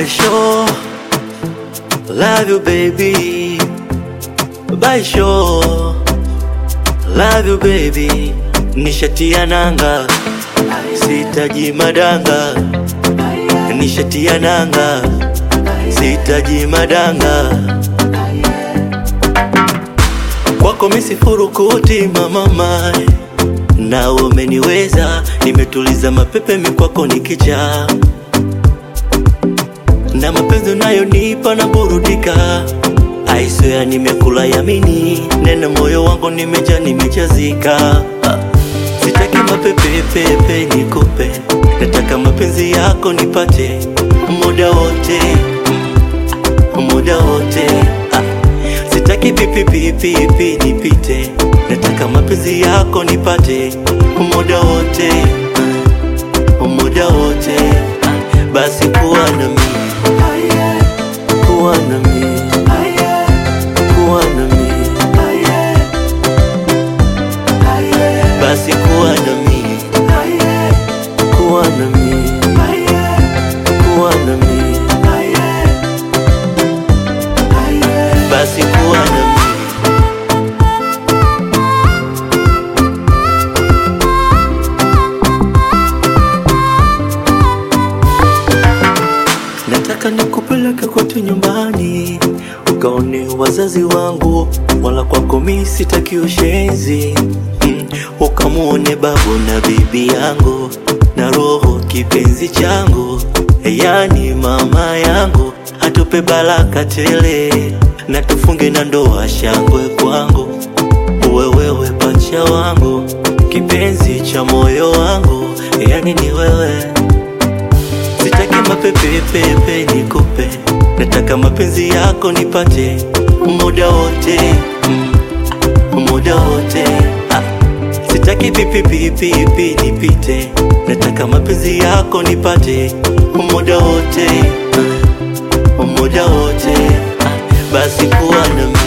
By sure, love you baby. By sure, love you baby. Nishatia nanga, sitaji madanga. Nishatia nanga, sitaji madanga. Kwako misifurukuti mama mai na umeniweza, nimetuliza mapepe mikwako nikijaa na mapenzi unayonipa na burudika. Aiswea nimekula yamini, nena moyo wangu nimeja nimejazika. Ah, Sitaki mapepepepe nikupe, nataka mapenzi yako nipate muda wote, muda wote. Ah, Sitaki pipipipipi nipite, nataka mapenzi yako nipate muda wote, muda wote. Ah, Basi kuwa na mimi, kuwa na mimi, kuwa na mimi, basi kuwa na mimi, kuwa na mimi, kuwa na mimi, basi kuwa na mimi. Nataka nikupeleke kwetu nyumbani ukaone wazazi wangu, wala kwako mi sitaki ushenzi mm, ukamuone babu na bibi yangu na roho kipenzi changu, yani mama yangu, atupe baraka tele na tufunge na ndoa shangwe kwangu, uwe wewe pacha wangu, kipenzi cha moyo wangu, yani ni wewe Sitaki mapepepepe nikupe, nataka mapenzi yako nipate muda wote, mm, muda wote. Ah, Sitaki pipipipipi nipite, nataka mapenzi yako nipate muda wote, mm, muda wote. Ah, Basi kuwa na mimi